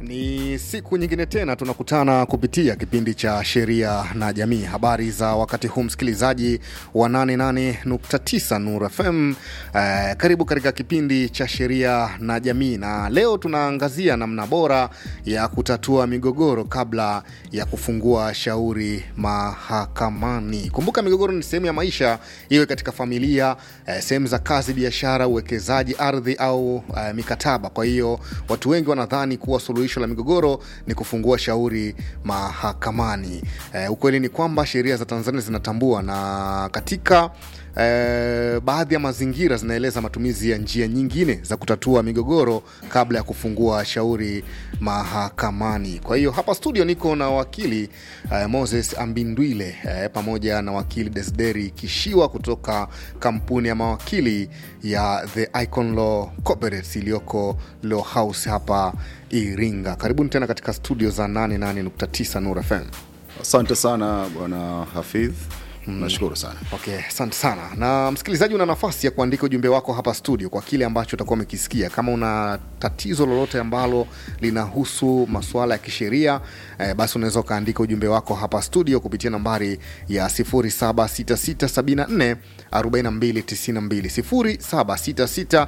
Ni siku nyingine tena tunakutana kupitia kipindi cha sheria na jamii. Habari za wakati huu, msikilizaji wa 88.9 Nur FM. Eh, karibu katika kipindi cha sheria na jamii, na leo tunaangazia namna bora ya kutatua migogoro kabla ya kufungua shauri mahakamani. Kumbuka, migogoro ni sehemu ya maisha, iwe katika familia, eh, sehemu za kazi, biashara, uwekezaji, ardhi au eh, mikataba. Kwa hiyo watu wengi wanadhani kuwa suluhisho la migogoro ni kufungua shauri mahakamani. E, ukweli ni kwamba sheria za Tanzania zinatambua na katika e, baadhi ya mazingira zinaeleza matumizi ya njia nyingine za kutatua migogoro kabla ya kufungua shauri mahakamani. Kwa hiyo hapa studio niko na wakili e, Moses Ambindwile e, pamoja na wakili Desderi Kishiwa kutoka kampuni ya mawakili ya The Icon Law Corporates iliyoko Law House hapa Iringa. Karibuni tena katika studio za 88.9 Nur FM. Asante sana bwana Hafidh, nashukuru sana. Okay, asante sana. Na msikilizaji, una nafasi ya kuandika ujumbe wako hapa studio kwa kile ambacho utakuwa umekisikia. Kama una tatizo lolote ambalo linahusu masuala ya kisheria eh, basi unaweza ukaandika ujumbe wako hapa studio kupitia nambari ya 076674 4292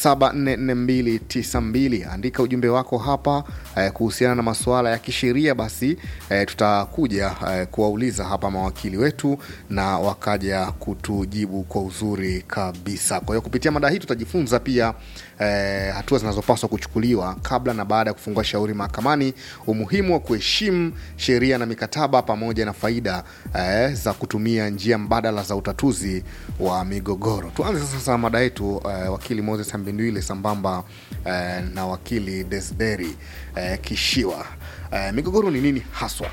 0766744292. Andika ujumbe wako hapa eh, kuhusiana na masuala ya kisheria, basi eh, tutakuja eh, kuwauliza hapa mawakili wetu na wakaja kutujibu kwa uzuri kabisa. Kwa hiyo kupitia mada hii tutajifunza pia eh, hatua zinazopaswa kuchukuliwa kabla na baada ya kufungua shauri mahakamani, umuhimu wa kuheshimu sheria na mikataba, pamoja na faida eh, za kutumia njia mbadala za utatuzi wa migogoro. Tuanze sasa mada yetu eh, wakili Moses Ambindwile sambamba eh, na wakili Desderi eh, Kishiwa. Eh, migogoro ni nini haswa?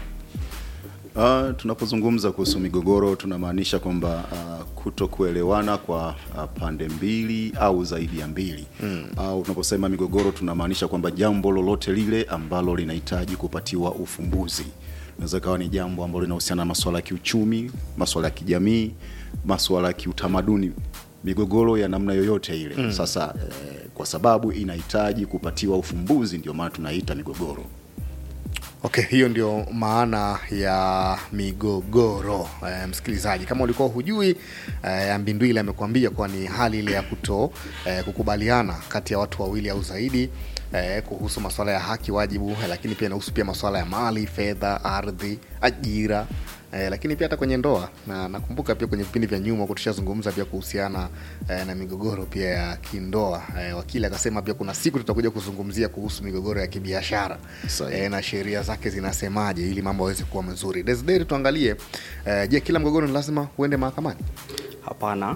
Uh, tunapozungumza kuhusu migogoro tunamaanisha kwamba uh, kuto kuelewana kwa uh, pande mbili au zaidi ya mbili mm. Au tunaposema migogoro tunamaanisha kwamba jambo lolote lile ambalo linahitaji kupatiwa ufumbuzi. Inaweza ikawa ni jambo ambalo linahusiana na masuala ya kiuchumi, masuala ya kijamii, masuala ya kiutamaduni, migogoro ya namna yoyote ile mm. Sasa eh, kwa sababu inahitaji kupatiwa ufumbuzi, ndio maana tunaita migogoro. Okay, hiyo ndio maana ya migogoro. E, msikilizaji, kama ulikuwa hujui e, Ambindwile amekuambia kuwa ni hali ile ya kuto e, kukubaliana kati ya watu wawili au zaidi e, kuhusu masuala ya haki, wajibu, lakini pia inahusu pia masuala ya mali, fedha, ardhi, ajira Eh, lakini pia hata kwenye ndoa na nakumbuka pia kwenye vipindi vya nyuma tushazungumza pia kuhusiana eh, na migogoro pia ya kindoa eh, wakili akasema pia kuna siku tutakuja kuzungumzia kuhusu migogoro ya kibiashara Sahihi. eh, na sheria zake zinasemaje ili mambo yaweze kuwa mazuri. Desderi, tuangalie eh, je, kila mgogoro ni lazima uende mahakamani? Hapana.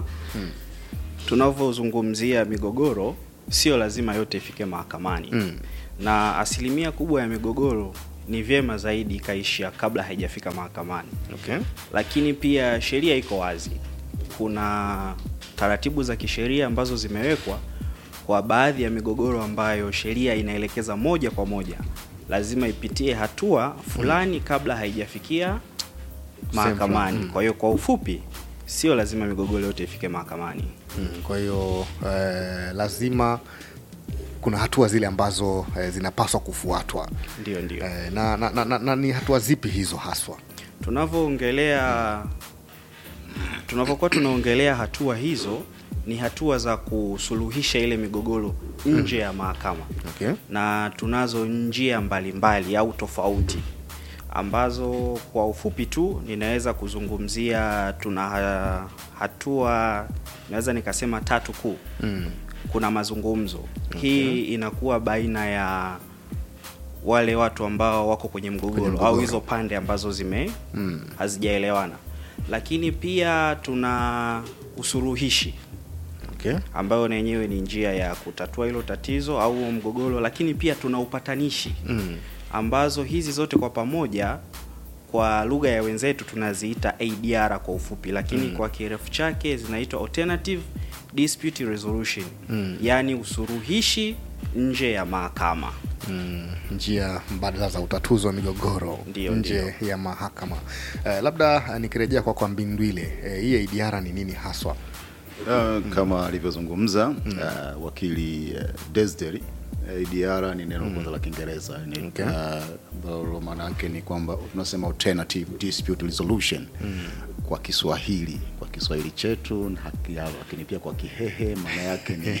Tunavyozungumzia migogoro, sio lazima yote ifike mahakamani Mm. na asilimia kubwa ya migogoro ni vyema zaidi ikaishia kabla haijafika mahakamani. Okay. Lakini pia sheria iko wazi, kuna taratibu za kisheria ambazo zimewekwa kwa baadhi ya migogoro ambayo sheria inaelekeza moja kwa moja lazima ipitie hatua fulani kabla haijafikia mahakamani. Mm. Kwa hiyo kwa ufupi, sio lazima migogoro yote ifike mahakamani. Mm, kwa hiyo eh, lazima kuna hatua zile ambazo eh, zinapaswa kufuatwa Ndio, ndio. eh, na, na, na, na, na ni hatua zipi hizo haswa? tunavyoongelea tunavyokuwa tunaongelea hatua hizo ni hatua za kusuluhisha ile migogoro nje ya mahakama Okay. na tunazo njia mbalimbali au tofauti ambazo kwa ufupi tu ninaweza kuzungumzia tuna ha- hatua naweza nikasema tatu kuu Mm. kuna mazungumzo hii inakuwa baina ya wale watu ambao wako kwenye mgogoro, mgogoro. au hizo pande ambazo zime Mm. hazijaelewana lakini pia tuna usuluhishi Okay. ambayo na yenyewe ni njia ya kutatua hilo tatizo au huo mgogoro lakini pia tuna upatanishi Mm. ambazo hizi zote kwa pamoja kwa lugha ya wenzetu tunaziita ADR kwa ufupi lakini kwa kirefu chake zinaitwa alternative dispute resolution Mm. yaani usuluhishi nje ya mahakama Mm, njia mbadala za utatuzi wa migogoro Ndio, nje ya mahakama. Eh, labda eh, nikirejea kwa kwa Mbindwile, eh, hii ADR ni nini haswa? Uh, kama alivyozungumza uh, wakili uh, Desdery ADR ni neno kwanza la Kiingereza ni Okay. uh, ambalo maana yake ni kwamba tunasema alternative dispute resolution kwa Kiswahili kwa Kiswahili chetu na haki yao, lakini pia kwa Kihehe maana yake ni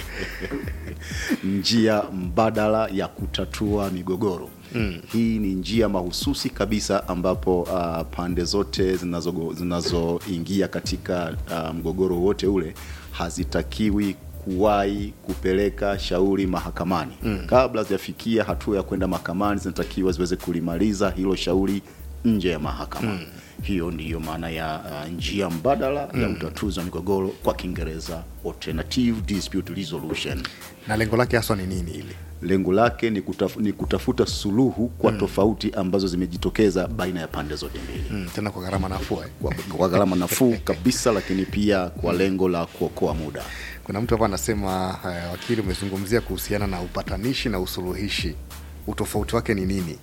njia mbadala ya kutatua migogoro. Hii ni njia mahususi kabisa ambapo uh, pande zote zinazogo- zinazoingia katika uh, mgogoro wote ule hazitakiwi kuwahi kupeleka shauri mahakamani kabla hazijafikia hatua ya kwenda mahakamani, zinatakiwa ziweze kulimaliza hilo shauri nje ya mahakama. Hiyo ndiyo maana ya uh, njia mbadala ya utatuzi wa migogoro kwa Kiingereza, alternative dispute resolution. na lengo lake haswa ni nini hili Lengo lake ni, kutaf, ni kutafuta suluhu kwa tofauti ambazo zimejitokeza baina ya pande zote mbili mm, tena kwa gharama nafuu eh? kwa, kwa gharama nafuu kabisa, lakini pia kwa lengo la kuokoa muda. kuna mtu hapa anasema uh, wakili umezungumzia kuhusiana na upatanishi na usuluhishi utofauti wake ni nini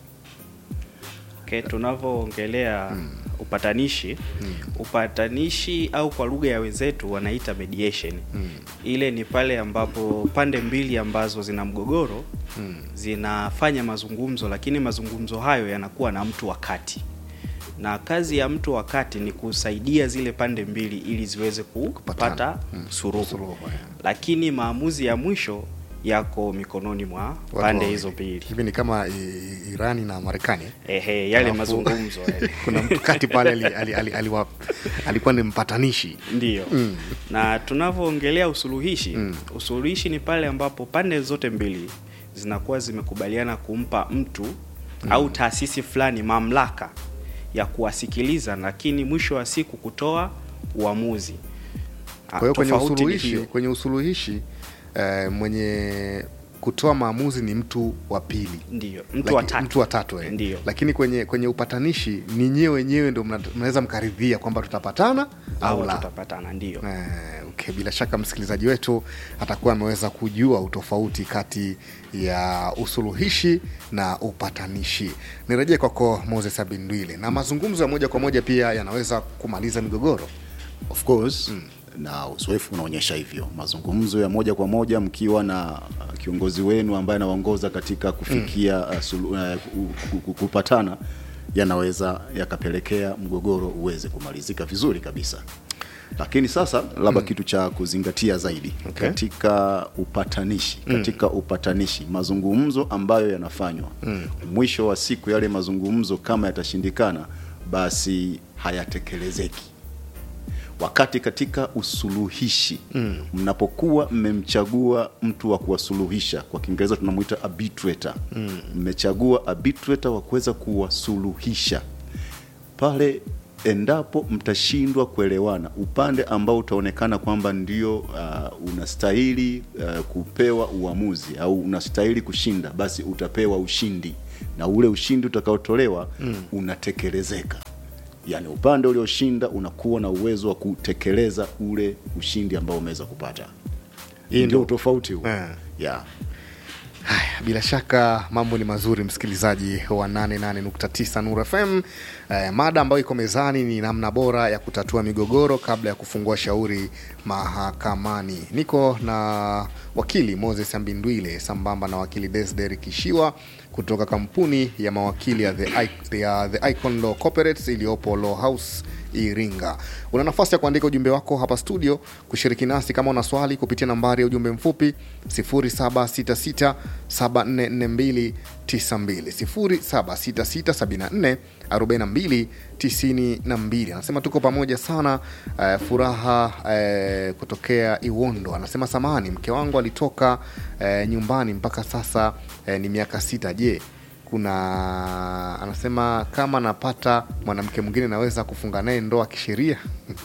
Okay, tunavyoongelea upatanishi upatanishi au kwa lugha ya wenzetu wanaita mediation ile ni pale ambapo pande mbili ambazo zina mgogoro zinafanya mazungumzo lakini mazungumzo hayo yanakuwa na mtu wa kati na kazi ya mtu wa kati ni kusaidia zile pande mbili ili ziweze kupata Kupatana. suruhu Suluhu, yeah. lakini maamuzi ya mwisho yako mikononi mwa Watu pande wawili. hizo mbili hivi ni kama i- irani na marekani eh? ehe yale Alafu- mazungumzo yale. kuna mtu kati pale ali, ali, ali, aliwa, alikuwa ni mpatanishi Ndiyo. Na tunavyoongelea usuluhishi, usuluhishi ni pale ambapo pande zote mbili zinakuwa zimekubaliana kumpa mtu au taasisi fulani mamlaka ya kuwasikiliza, lakini mwisho wa siku kutoa uamuzi. kwa hiyo kwenye Tofauti ni usuluhishi hiyo. kwenye usuluhishi eh, mwenye kutoa maamuzi ni mtu wa pili Ndiyo, mtu wa Laki- tatu. mtu wa tatu eh. Ndiyo. lakini kwenye kwenye upatanishi ni nyewe wenyewe ndo mna- mnaweza mkaridhia kwamba tutapatana au au la tutapatana, ndiyo. Eh, okay. Bila shaka msikilizaji wetu atakuwa ameweza kujua utofauti kati ya usuluhishi na upatanishi. Nirejee kwako Moses Abindwile, na mazungumzo ya moja kwa moja pia yanaweza kumaliza migogoro. Of course na uzoefu unaonyesha hivyo. Mazungumzo ya moja kwa moja mkiwa na uh, kiongozi wenu ambaye anaongoza katika kufikia uh, sulu, uh, ku- ku- ku- kupatana yanaweza yakapelekea mgogoro uweze kumalizika vizuri kabisa. Lakini sasa labda kitu cha kuzingatia zaidi Okay. katika upatanishi katika upatanishi mazungumzo ambayo yanafanywa mwisho wa siku yale mazungumzo kama yatashindikana basi hayatekelezeki wakati katika usuluhishi mnapokuwa mmemchagua mtu wa kuwasuluhisha kwa kiingereza tunamwita arbitrator mmechagua arbitrator wa kuweza kuwasuluhisha pale endapo mtashindwa kuelewana upande ambao utaonekana kwamba ndio uh, unastahili uh, kupewa uamuzi au unastahili kushinda basi utapewa ushindi na ule ushindi utakaotolewa unatekelezeka yaani upande ulioshinda unakuwa na uwezo wa kutekeleza ule ushindi ambao umeweza kupata Hii ndio ndio- utofauti huo Eh. yeah. Haya, bila shaka mambo ni mazuri, msikilizaji wa 88.9 Nuru FM. Eh, mada ambayo iko mezani ni namna bora ya kutatua migogoro kabla ya kufungua shauri mahakamani. Niko na wakili Moses Ambindwile sambamba na wakili Desder Kishiwa kutoka kampuni ya mawakili ya The, I- ya The Icon Law Corporates iliyopo Law House Iringa. Una nafasi ya kuandika ujumbe wako hapa studio, kushiriki nasi kama una swali kupitia nambari ya ujumbe mfupi 0766744292 0766744292. Anasema tuko pamoja sana. eh, furaha eh, kutokea Iwondo anasema samani, mke wangu alitoka eh, nyumbani mpaka sasa eh, ni miaka sita. Je, kuna anasema kama napata mwanamke mwingine naweza kufunga naye ndoa kisheria?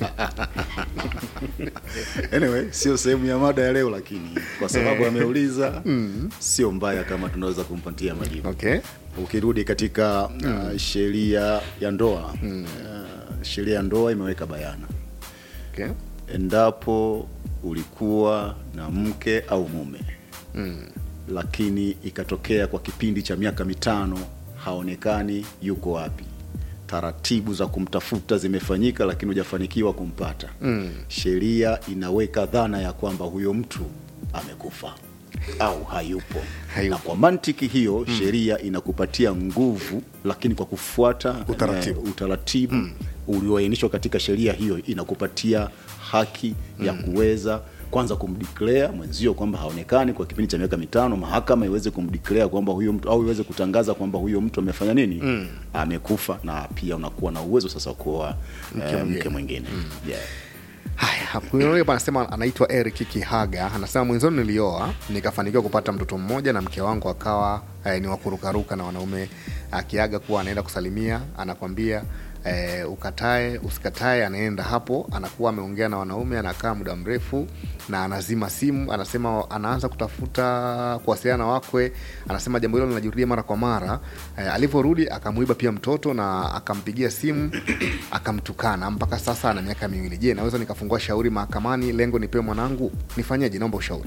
anyway sio sehemu ya mada ya leo lakini kwa sababu ameuliza sio mbaya kama tunaweza kumpatia majibu Okay. ukirudi katika uh, sheria ya ndoa uh, sheria ya ndoa imeweka bayana Okay. endapo ulikuwa na mke au mume lakini ikatokea kwa kipindi cha miaka mitano haonekani yuko wapi taratibu za kumtafuta zimefanyika lakini hujafanikiwa kumpata mm. sheria inaweka dhana ya kwamba huyo mtu amekufa au hayupo, Hayupo. na kwa mantiki hiyo sheria inakupatia nguvu, lakini kwa kufuata Utaratibu. eh, utaratibu ulioainishwa katika sheria hiyo inakupatia haki ya kuweza kwanza kumdeclare mwenzio kwamba haonekani kwa kipindi cha miaka mitano, mahakama iweze kumdeclare kwamba huyo mtu au iweze kutangaza kwamba huyo mtu amefanya nini, amekufa, na pia unakuwa na uwezo sasa wa kuoa eh, mke mwingine yeah. Haya, huyo hapa anasema anaitwa Eric Kihaga, anasema mwenzoni nilioa nikafanikiwa kupata mtoto mmoja na mke wangu akawa eh, ni wakurukaruka na wanaume akiaga kuwa anaenda kusalimia, anakwambia eh, ukatae usikatae, anaenda hapo, anakuwa ameongea na wanaume, anakaa muda mrefu na anazima simu. Anasema anaanza kutafuta kuwasiliana na wakwe. Anasema jambo hilo linajirudia mara kwa mara. Eh, alivyorudi akamuiba pia mtoto na akampigia simu akamtukana. Mpaka sasa ana miaka miwili. Je, naweza nikafungua shauri mahakamani, lengo nipewe mwanangu? Nifanyeje? Naomba ushauri.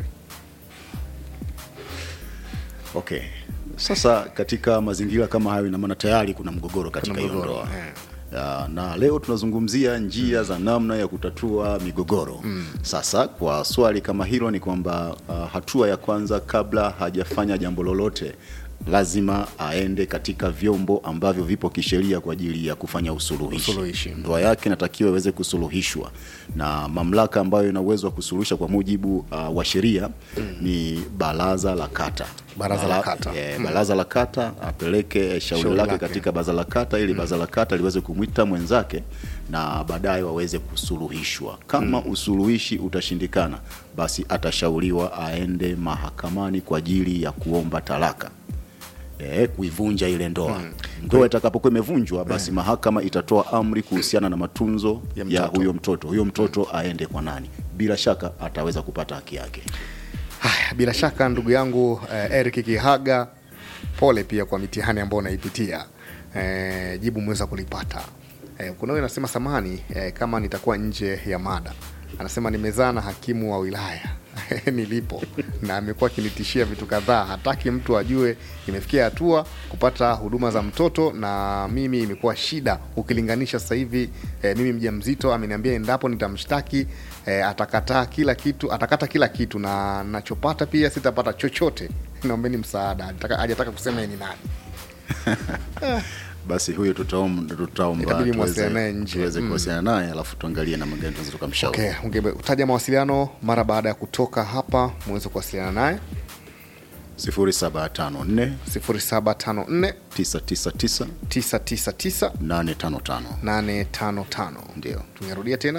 Okay. Sasa katika mazingira kama hayo, ina maana tayari kuna mgogoro katika Kuna hiyo mgogoro, ndoa eh. Ya, na leo tunazungumzia njia za namna ya kutatua migogoro. Sasa kwa swali kama hilo ni kwamba uh, hatua ya kwanza kabla hajafanya jambo lolote lazima aende katika vyombo ambavyo vipo kisheria kwa ajili ya kufanya usuluhishi. Usuluhishi. Ndoa yake inatakiwa iweze kusuluhishwa na mamlaka ambayo ina uwezo wa kusuluhisha kwa mujibu uh, wa sheria ni baraza la kata. Baraza la kata. Eh, baraza la kata apeleke shauri Shauri lake lake. katika baraza la kata ili baraza la kata liweze kumwita mwenzake na baadaye waweze kusuluhishwa. Kama usuluhishi utashindikana, basi atashauriwa aende mahakamani kwa ajili ya kuomba talaka. Eh, kuivunja ile ndoa. Ndoa itakapokuwa imevunjwa, basi mahakama itatoa amri kuhusiana na matunzo Ya ya, mtoto. huyo mtoto. Huyo mtoto aende kwa nani? Bila shaka ataweza kupata haki yake. Haya, bila shaka ndugu yangu eh, Eric Kihaga, pole pia kwa mitihani ambayo unaipitia. Eh, jibu mweza kulipata. Eh, kuna huyo anasema samani eh, kama nitakuwa nje ya mada. Anasema nimezaa na hakimu wa wilaya nilipo na amekuwa akinitishia vitu kadhaa, hataki mtu ajue imefikia hatua kupata huduma za mtoto, na mimi imekuwa shida ukilinganisha sasa hivi eh, mimi mjamzito, ameniambia endapo nitamshtaki eh, atakataa kila kitu, atakata kila kitu na nachopata pia sitapata chochote. Naombeni msaada. Hajataka- Hajataka kusema yeye ni nani. Basi huyo tutaomba tutaomba Itabidi tuweze- muwasiliane naye nje. tuweze Mm. kuwasiliana naye alafu tuangalie namna gani tunaweza tukamshauri. Okay, ungetaja mawasiliano mara baada ya kutoka hapa muweze kuwasiliana naye 0754 0754 999 999 855 855. ndio Tungerudia tena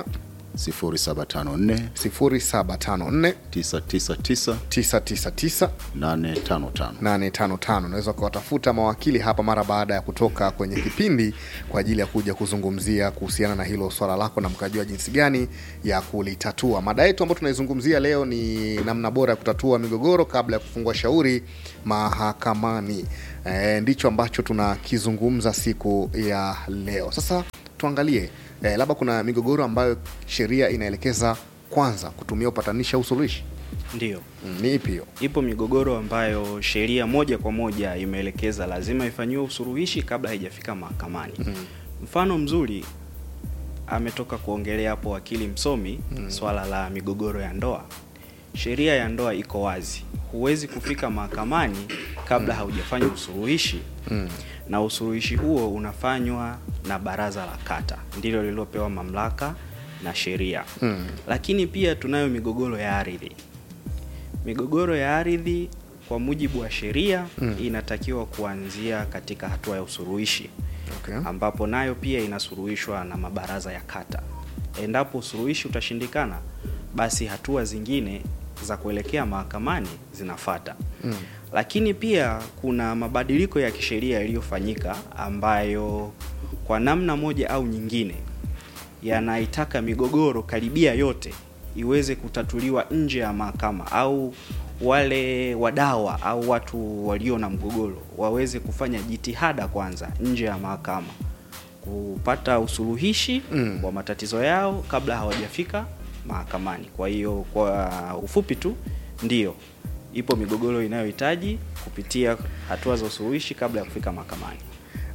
0754 0754 999 999 855 855. Unaweza ukawatafuta mawakili hapa mara baada ya kutoka kwenye kipindi kwa ajili ya kuja kuzungumzia kuhusiana na hilo swala lako na mkajua jinsi gani ya kulitatua. Mada yetu ambayo tunaizungumzia leo ni namna bora ya kutatua migogoro kabla ya kufungua shauri mahakamani. E, ndicho ambacho tunakizungumza siku ya leo. Sasa tuangalie e, labda kuna migogoro ambayo sheria inaelekeza kwanza kutumia upatanishi au usuluhishi. Ndiyo, Mm, Ni ipi hiyo? ipo migogoro ambayo sheria moja kwa moja imeelekeza lazima ifanyiwe usuluhishi kabla haijafika mahakamani. Mfano mzuri ametoka kuongelea hapo wakili msomi swala la migogoro ya ndoa. Sheria ya ndoa iko wazi, huwezi kufika mahakamani kabla haujafanya usuluhishi na usuluhishi huo unafanywa na baraza la kata, ndilo lililopewa mamlaka na sheria. Lakini pia tunayo migogoro ya ardhi. Migogoro ya ardhi kwa mujibu wa sheria inatakiwa kuanzia katika hatua ya usuluhishi Okay. ambapo nayo pia inasuluhishwa na mabaraza ya kata. Endapo usuluhishi utashindikana, basi hatua zingine za kuelekea mahakamani zinafata. Lakini pia kuna mabadiliko ya kisheria yaliyofanyika ambayo kwa namna moja au nyingine yanaitaka migogoro karibia yote iweze kutatuliwa nje ya mahakama au wale wadawa au watu walio na mgogoro waweze kufanya jitihada kwanza nje ya mahakama kupata usuluhishi Mm. wa matatizo yao kabla hawajafika mahakamani. Kwa hiyo kwa ufupi tu, ndiyo ipo migogoro inayohitaji kupitia hatua za usuluhishi kabla ya kufika mahakamani.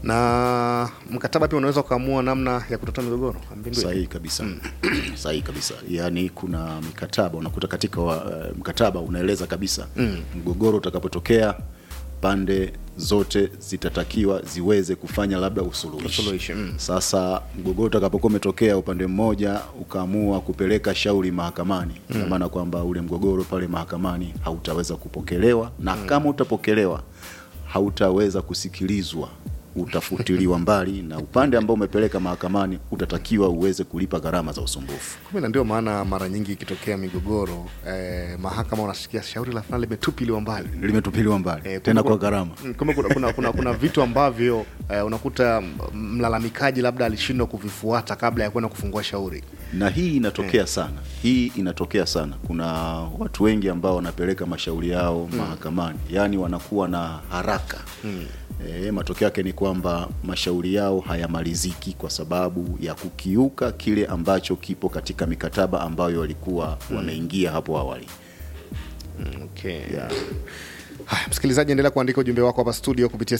na mkataba pia unaweza ukaamua namna ya kutatua migogoro Mbindwe? sahihi kabisa sahihi kabisa yaani kuna mikataba unakuta katika wa, uh, mkataba unaeleza kabisa mgogoro utakapotokea pande zote zitatakiwa ziweze kufanya labda usuluhishi Usuluhishi, mm. sasa mgogoro utakapokuwa umetokea upande mmoja ukaamua kupeleka shauri mahakamani ina maana kwamba ule mgogoro pale mahakamani hautaweza kupokelewa na kama utapokelewa hautaweza kusikilizwa utafutiliwa mbali na upande ambao umepeleka mahakamani utatakiwa uweze kulipa gharama za usumbufu Kumbe na ndio maana mara nyingi ikitokea migogoro eh, mahakama unasikia shauri la fulani limetupiliwa mbali limetupiliwa mbali Eh, tena kumbe kwa gharama Mm, kumbe kuna, kuna, kuna, kuna vitu ambavyo eh, unakuta m- mlalamikaji labda alishindwa kuvifuata kabla ya kwenda kufungua shauri na hii inatokea sana hii inatokea sana kuna watu wengi ambao wanapeleka mashauri yao mahakamani yaani wanakuwa na haraka e, matokeo yake ni kwamba mashauri yao hayamaliziki kwa sababu ya kukiuka kile ambacho kipo katika mikataba ambayo walikuwa wameingia hapo awali okay. yeah. Haya, msikilizaji endelea kuandika ujumbe wako hapa studio kupitia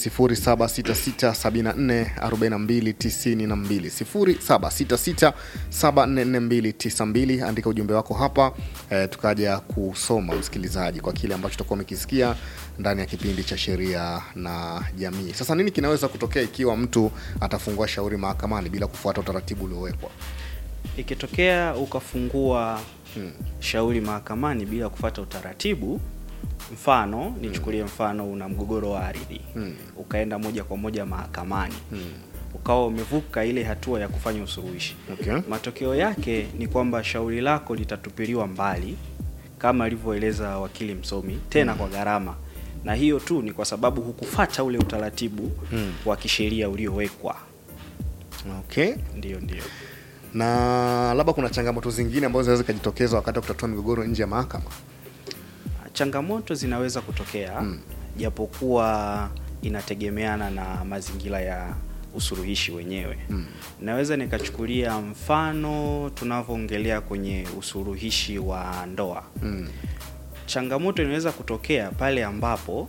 0766744292 0766744292 andika ujumbe wako hapa eh, tukaja kusoma msikilizaji kwa kile ambacho tutakuwa umekisikia ndani ya kipindi cha sheria na jamii sasa nini kinaweza kutokea ikiwa mtu atafungua shauri mahakamani bila kufuata utaratibu uliowekwa ikitokea ukafungua shauri mahakamani bila kufata utaratibu mfano nichukulie mfano una mgogoro wa ardhi ukaenda moja kwa moja mahakamani ukawa umevuka ile hatua ya kufanya usuluhishi Okay. matokeo yake ni kwamba shauri lako litatupiliwa mbali kama alivyoeleza wakili msomi tena kwa gharama na hiyo tu ni kwa sababu hukufata ule utaratibu wa kisheria uliowekwa okay ndio ndio na labda kuna changamoto zingine ambazo zinaweza zikajitokeza wakati wa kutatua migogoro nje ya mahakama changamoto zinaweza kutokea japokuwa inategemeana na mazingira ya usuluhishi wenyewe mm. naweza nikachukulia mfano tunavyoongelea kwenye usuluhishi wa ndoa mm. changamoto inaweza kutokea pale ambapo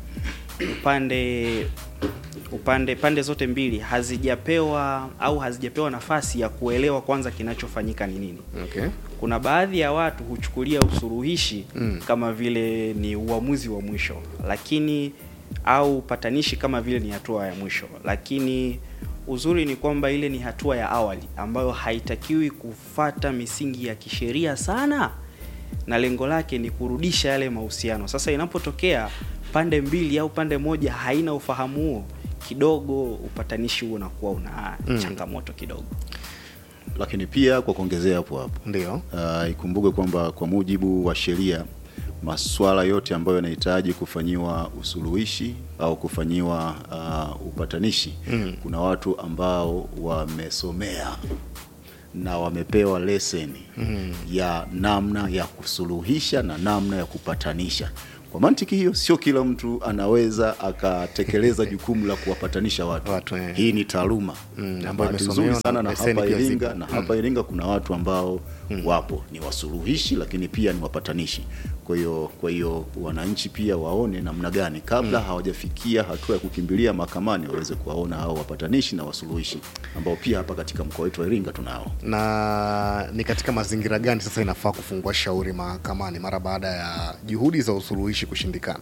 upande upande pande zote mbili hazijapewa au hazijapewa nafasi ya kuelewa kwanza kinachofanyika ni nini okay. kuna baadhi ya watu huchukulia usuluhishi mm. kama vile ni uamuzi wa mwisho lakini au patanishi kama vile ni hatua ya mwisho lakini uzuri ni kwamba ile ni hatua ya awali ambayo haitakiwi kufata misingi ya kisheria sana na lengo lake ni kurudisha yale mahusiano sasa inapotokea pande mbili au pande moja haina ufahamu huo kidogo upatanishi huo unakuwa una mm. changamoto kidogo lakini pia kwa kuongezea hapo hapo ndio uh, ikumbuke kwamba kwa mujibu wa sheria maswala yote ambayo yanahitaji kufanyiwa usuluhishi au kufanyiwa uh, upatanishi mm. kuna watu ambao wamesomea na wamepewa leseni mm. ya namna ya kusuluhisha na namna ya kupatanisha kwa mantiki hiyo sio kila mtu anaweza akatekeleza jukumu la kuwapatanisha watu, Watu, eh. hii ni taaluma Mm, na ambayo bahati imesomewa nzuri sana na na leseni hapa pia Iringa zipo. na hapa Iringa kuna watu ambao wapo ni wasuluhishi lakini pia ni wapatanishi. Kwa hiyo kwa hiyo wananchi pia waone namna gani kabla hawajafikia hatua ya kukimbilia mahakamani waweze kuwaona hao wapatanishi na wasuluhishi ambao pia hapa katika mkoa wetu wa Iringa tunao. na ni katika mazingira gani sasa inafaa kufungua shauri mahakamani mara baada ya juhudi za usuluhishi kushindikana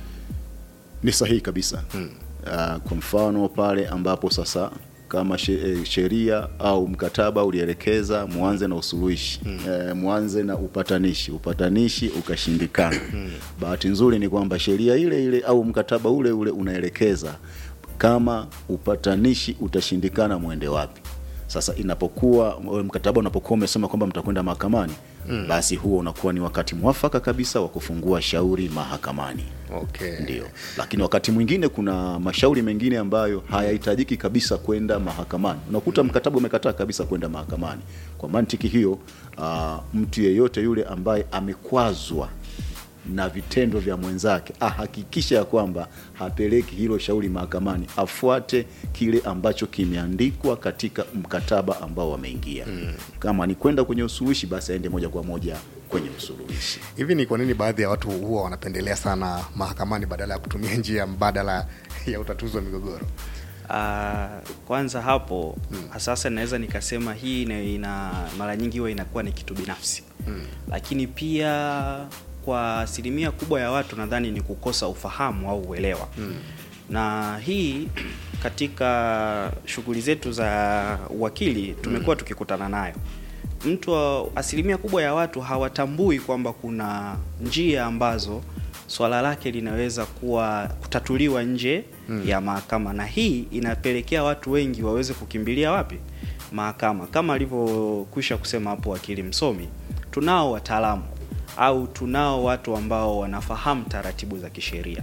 Ni sahihi kabisa. Uh, kwa mfano pale ambapo sasa kama she- eh, sheria au mkataba ulielekeza mwanze na usuluhishi mm. eh, mwanze na upatanishi upatanishi ukashindikana mm. bahati nzuri ni kwamba sheria ile ile au mkataba ule ule unaelekeza kama upatanishi utashindikana mwende wapi sasa inapokuwa mkataba unapokuwa umesema kwamba mtakwenda mahakamani mm. basi huo unakuwa ni wakati mwafaka kabisa wa kufungua shauri mahakamani okay. ndio lakini wakati mwingine kuna mashauri mengine ambayo hayahitajiki kabisa kwenda mahakamani unakuta mkataba umekataa kabisa kwenda mahakamani kwa mantiki hiyo uh, mtu yeyote yule ambaye amekwazwa na vitendo vya mwenzake ahakikisha ya kwamba hapeleki hilo shauri mahakamani afuate kile ambacho kimeandikwa katika mkataba ambao wameingia mm. kama ni kwenda kwenye usuluhishi basi aende moja kwa moja kwenye usuluhishi hivi ni kwa nini baadhi ya watu huwa wanapendelea sana mahakamani badala ya kutumia njia mbadala ya utatuzi wa migogoro Ah, kwanza hapo sasa naweza nikasema hii ina, ina mara nyingi huwa inakuwa ni kitu binafsi lakini pia kwa asilimia kubwa ya watu nadhani ni kukosa ufahamu au uelewa na hii katika shughuli zetu za uwakili tumekuwa tukikutana nayo mtu wa- asilimia kubwa ya watu hawatambui kwamba kuna njia ambazo swala lake linaweza kuwa kutatuliwa nje ya mahakama na hii inapelekea watu wengi waweze kukimbilia wapi mahakama kama alivyokwisha kusema hapo wakili msomi tunao wataalamu au tunao watu ambao wanafahamu taratibu za kisheria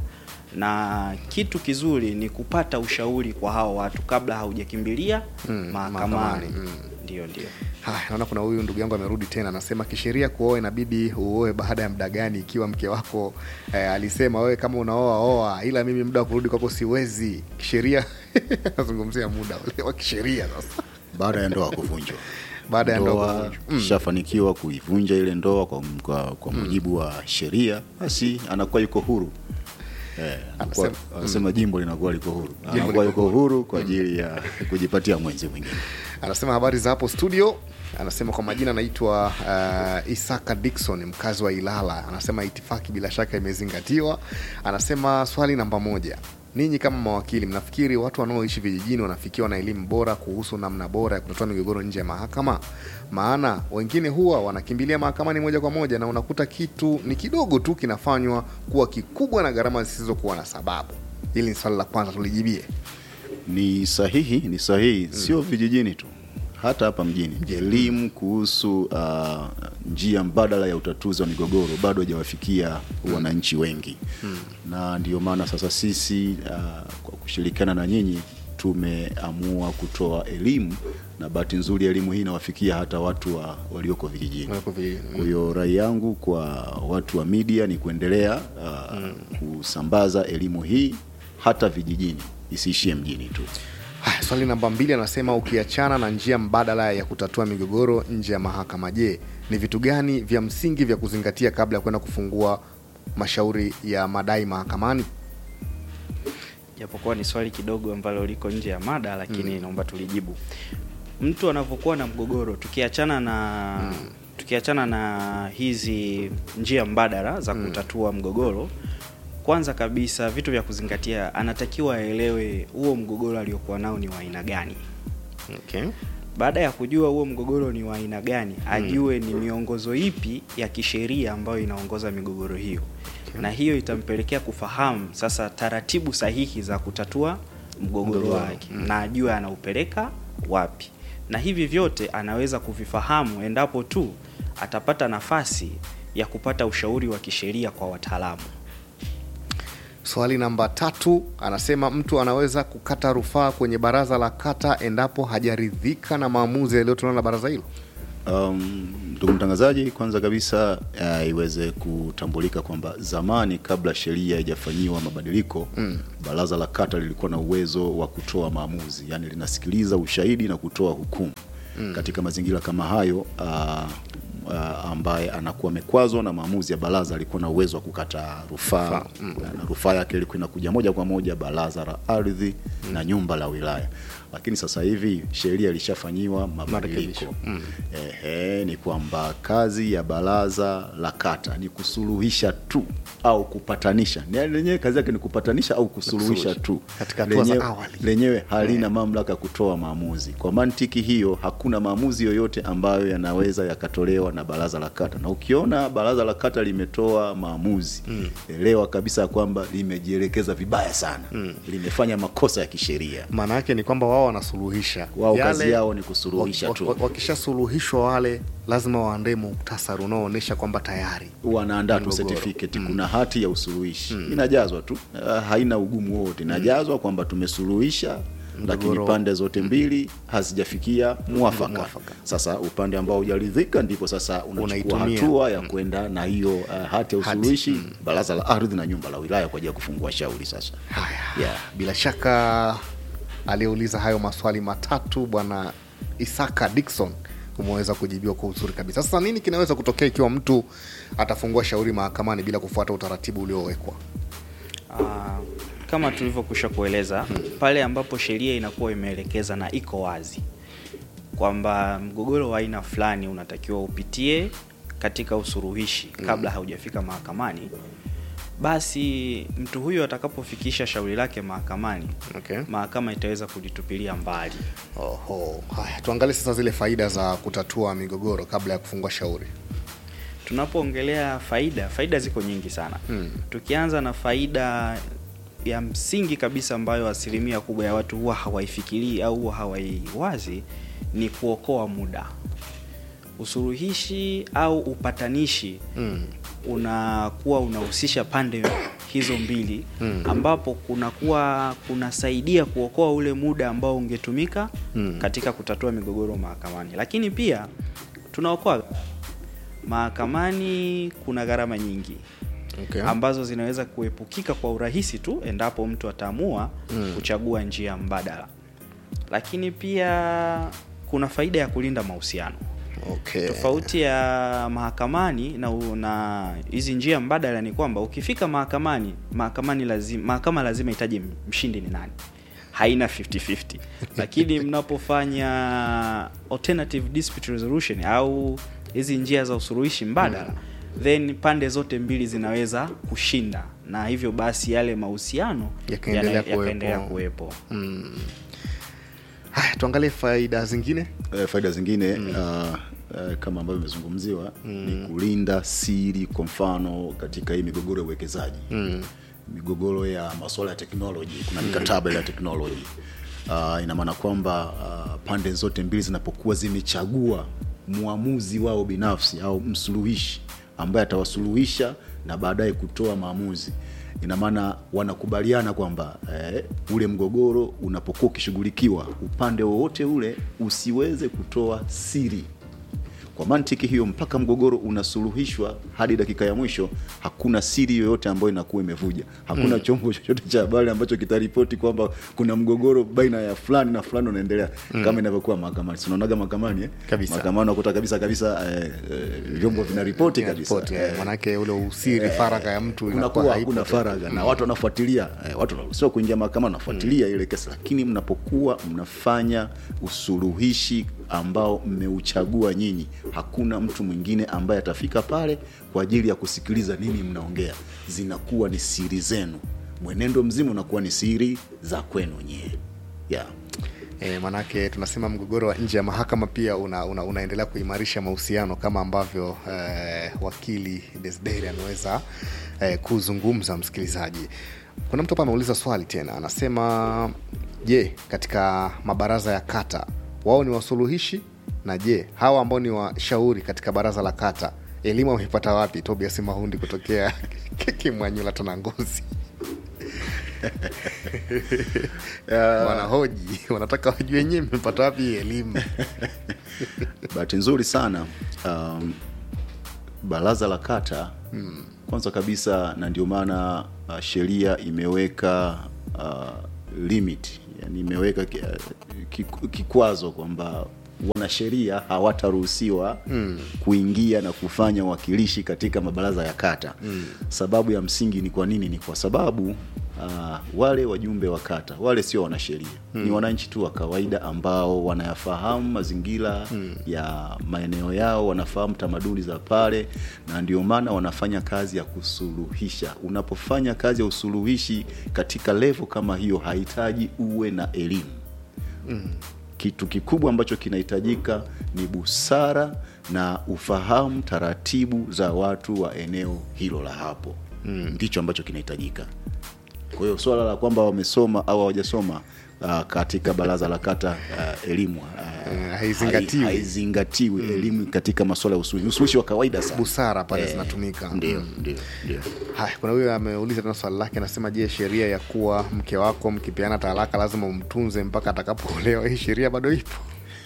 na kitu kizuri ni kupata ushauri kwa hao watu kabla haujakimbilia Mm, mahakamani mahakamani, mm. ndio ndio Haya, naona kuna huyu ndugu yangu amerudi tena, anasema kisheria kuoa inabidi uoe baada ya muda gani? Ikiwa mke wako eh, alisema wewe kama unaoa oa, ila mimi muda wa kurudi kwako siwezi. Kisheria nazungumzia muda ule wa kisheria sasa, baada ya ndoa kuvunjwa Baada ya ndoa ndoa kuvunjwa. shafanikiwa kuivunja ile ndoa kwa, kwa, kwa mujibu wa sheria basi anakuwa yuko huru Eh, anakuwa- Anasema- anasema jimbo linakuwa liko huru Jimbo anakuwa liko yuko huru kwa ajili ya kujipatia mwenzi mwingine anasema habari za hapo studio. Anasema kwa majina anaitwa uh, Isaka Dickson, mkazi wa Ilala. Anasema itifaki bila shaka imezingatiwa. Anasema swali namba moja, ninyi kama mawakili mnafikiri watu wanaoishi vijijini wanafikiwa na elimu bora kuhusu namna bora ya kutatua migogoro nje ya mahakama? Maana wengine huwa wanakimbilia mahakamani moja kwa moja na unakuta kitu ni kidogo tu kinafanywa kuwa kikubwa na gharama zisizokuwa na sababu. Hili ni swali la kwanza, tulijibie. ni sahihi ni sahihi sio vijijini tu hata hapa mjini elimu kuhusu uh, njia mbadala ya utatuzi wa migogoro bado hajawafikia wananchi wengi na ndio maana sasa sisi uh, kwa kushirikiana na nyinyi tumeamua kutoa elimu na bahati nzuri elimu hii inawafikia hata watu wa, walioko vijijini Walioko vijijini, kwa hiyo rai yangu kwa watu wa media ni kuendelea uh, kusambaza elimu hii hata vijijini isiishie mjini tu Haya, swali namba mbili anasema ukiachana na njia mbadala ya kutatua migogoro nje ya mahakama, je, ni vitu gani vya msingi vya kuzingatia kabla ya kwenda kufungua mashauri ya madai mahakamani? japokuwa ni swali kidogo ambalo liko nje ya mada lakini naomba tulijibu mtu anavyokuwa na mgogoro tukiachana na tukiachana na hizi njia mbadala za kutatua mgogoro kwanza kabisa vitu vya kuzingatia anatakiwa aelewe huo mgogoro aliokuwa nao ni wa aina gani Okay. baada ya kujua huo mgogoro ni wa aina gani ajue ni miongozo ipi ya kisheria ambayo inaongoza migogoro hiyo na hiyo itampelekea kufahamu sasa taratibu sahihi za kutatua mgogoro Mgogoro, wake na ajue anaupeleka wapi na hivi vyote anaweza kuvifahamu endapo tu atapata nafasi ya kupata ushauri wa kisheria kwa wataalamu Swali namba tatu anasema mtu anaweza kukata rufaa kwenye baraza la kata endapo hajaridhika na maamuzi yaliyotolewa na baraza hilo. Um, ndugu mtangazaji, kwanza kabisa uh, iweze kutambulika kwamba zamani kabla sheria haijafanyiwa mabadiliko mm. baraza la kata lilikuwa na uwezo wa kutoa maamuzi, yani linasikiliza ushahidi na kutoa hukumu mm. katika mazingira kama hayo uh, uh, ambaye anakuwa amekwazwa na maamuzi ya baraza alikuwa na uwezo wa kukata rufaa mm. na rufaa yake ilikuwa inakuja moja kwa moja baraza la ardhi mm. na nyumba la wilaya, lakini sasa hivi sheria ilishafanyiwa mabadiliko mm. Ehe, ni kwamba kazi ya baraza la kata ni kusuluhisha tu au kupatanisha. Ni- Lenyewe kazi yake ni kupatanisha au kusuluhisha kusuluhisha. tu, Katika hatua za Lenyewe- awali. lenyewe halina mamlaka ya kutoa maamuzi. Kwa mantiki hiyo, hakuna maamuzi yoyote ambayo yanaweza yakatolewa na baraza la kata, na ukiona baraza la kata limetoa maamuzi mm. elewa kabisa ya kwamba limejielekeza vibaya sana mm. limefanya makosa ya kisheria. Maana yake ni kwamba wao wanasuluhisha Wao Yale- kazi yao ni kusuluhisha wak- tu. wak- Wakishasuluhishwa wale lazima waandae muktasari unaoonyesha kwamba tayari wanaandaa tu Mgogoro. certificate kuna hati ya usuluhishi inajazwa tu Ah, haina ugumu wote inajazwa kwamba tumesuluhisha lakini Mgogoro. pande zote mbili hazijafikia mwafaka. Mwafaka. Sasa upande ambao hujaridhika ndipo sasa unachukua Unaitumia. hatua ya kwenda na hiyo uh, hati ya usuluhishi baraza la ardhi na nyumba la wilaya kwa ajili ya kufungua shauri sasa. Haya, Yeah. bila shaka aliyeuliza hayo maswali matatu bwana Isaka Dickson umeweza kujibiwa kwa uzuri kabisa. Sasa nini kinaweza kutokea ikiwa mtu atafungua shauri mahakamani bila kufuata utaratibu uliowekwa? Ah, kama tulivyokwisha kueleza pale ambapo sheria inakuwa imeelekeza na iko wazi kwamba mgogoro wa aina fulani unatakiwa upitie katika usuluhishi kabla haujafika mahakamani basi mtu huyo atakapofikisha shauri lake mahakamani Okay. mahakama itaweza kulitupilia mbali Oho. Haya, tuangalie sasa zile faida za kutatua migogoro kabla ya kufungua shauri. tunapoongelea faida faida ziko nyingi sana Mm. tukianza na faida ya msingi kabisa ambayo asilimia kubwa ya watu huwa hawaifikirii au huwa hawaiwazi ni kuokoa muda usuluhishi au upatanishi Mm. unakuwa unahusisha pande hizo mbili ambapo kunakuwa kunasaidia kuokoa ule muda ambao ungetumika Mm. katika kutatua migogoro mahakamani lakini pia tunaokoa mahakamani kuna gharama nyingi Okay. ambazo zinaweza kuepukika kwa urahisi tu endapo mtu ataamua Mm. kuchagua njia mbadala lakini pia kuna faida ya kulinda mahusiano Okay. tofauti ya mahakamani na na hizi njia mbadala ni kwamba ukifika mahakamani mahakamani lazima mahakama lazima itaje mshindi ni nani haina 50-50 lakini mnapofanya alternative dispute resolution au hizi njia za usuluhishi mbadala then pande zote mbili zinaweza kushinda na hivyo basi yale mahusiano Yakaendelea yana- kuwepo. yakaendelea kuwepo Mm. Haya, tuangalie faida zingine. Eh, faida zingine mm. uh, uh, kama ambavyo imezungumziwa mm. ni kulinda siri kwa mfano katika hii migogoro ya uwekezaji mm. migogoro ya masuala ya teknoloji kuna mikataba ile ya teknoloji uh, ina maana kwamba uh, pande zote mbili zinapokuwa zimechagua mwamuzi wao binafsi au msuluhishi ambaye atawasuluhisha na baadaye kutoa maamuzi ina maana wanakubaliana kwamba eh, ule mgogoro unapokuwa ukishughulikiwa upande wowote ule usiweze kutoa siri kwa mantiki hiyo mpaka mgogoro unasuluhishwa hadi dakika ya mwisho hakuna siri yoyote ambayo inakuwa imevuja hakuna mm. chombo chochote cha habari ambacho kitaripoti kwamba kuna mgogoro baina ya fulani na fulani unaendelea mm. kama inavyokuwa mahakamani sinaonaga mahakamani eh? Kabisa. mahakamani unakuta kabisa kabisa eh, eh, vyombo vinaripoti kabisa Ripoti, eh, manake ule usiri faragha ya mtu inakuwa kunakuwa haipo hakuna tena. faragha na watu wanafuatilia eh, watu wanaruhusiwa kuingia mahakamani wanafuatilia ile kesi lakini mnapokuwa mnafanya usuluhishi ambao mmeuchagua nyinyi hakuna mtu mwingine ambaye atafika pale kwa ajili ya kusikiliza nini mnaongea zinakuwa ni siri zenu mwenendo mzima unakuwa ni siri za kwenu nyie yeah. E, manake tunasema mgogoro wa nje ya mahakama pia una, una, unaendelea kuimarisha mahusiano kama ambavyo eh, wakili Desderi ameweza eh, kuzungumza. Msikilizaji, kuna mtu hapa ameuliza swali tena, anasema je, katika mabaraza ya kata wao ni wasuluhishi, na je hawa ambao ni washauri katika baraza la kata elimu wameipata wapi? Tobias Mahundi kutokea Kimwanyula Tanangozi wanahoji wanataka wajue wenyewe mmepata wapi hii elimu bahati nzuri sana um, baraza la kata hmm. kwanza kabisa na ndio maana uh, sheria imeweka uh, limit yani imeweka ki- uh, kiku- kikwazo kwamba wanasheria hawataruhusiwa mm. kuingia na kufanya uwakilishi katika mabaraza ya kata mm. sababu ya msingi ni kwa nini ni kwa sababu uh, wale wajumbe wa kata wale sio wanasheria mm. ni wananchi tu wa kawaida ambao wanayafahamu mazingira mm. ya maeneo yao wanafahamu tamaduni za pale na ndio maana wanafanya kazi ya kusuluhisha unapofanya kazi ya usuluhishi katika levo kama hiyo hahitaji uwe na elimu kitu kikubwa ambacho kinahitajika ni busara na ufahamu taratibu za watu wa eneo hilo la hapo mm. ndicho ambacho kinahitajika kwa hiyo swala la kwamba wamesoma au hawajasoma uh, katika baraza la kata uh, elimu uh, Eh, haizingatiwi. hai- haizingatiwi elimu katika masuala ya usuluhishi usuluhishi wa kawaida sana busara pale Eh, zinatumika ndio Mm. ndio ndio haya kuna huyo ameuliza tena swali lake anasema je sheria ya kuwa mke wako mkipeana talaka lazima umtunze mpaka atakapoolewa hii sheria bado ipo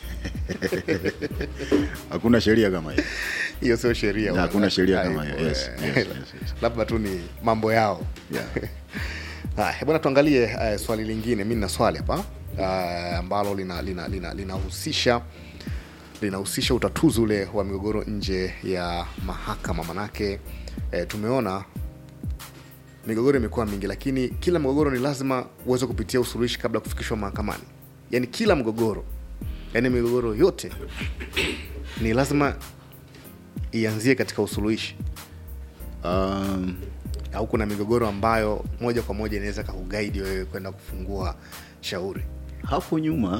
hakuna sheria kama hiyo hiyo sio sheria Na hakuna wala. sheria kama Haipo, hiyo. Yes, eh. yes, yes, yes. labda tu ni mambo yao Yeah. haya bwana tuangalie uh, swali lingine mi nina swali hapa uh, ambalo linahusisha lina, lina, linahusisha linahusisha utatuzi ule wa migogoro nje ya mahakama manake eh, tumeona migogoro imekuwa mingi lakini kila mgogoro ni lazima uweze kupitia usuluhishi kabla ya kufikishwa mahakamani yaani kila mgogoro yaani migogoro yote ni lazima ianzie katika usuluhishi um, au kuna migogoro ambayo moja kwa moja inaweza kakugaidi wewe kwenda kufungua shauri hapo nyuma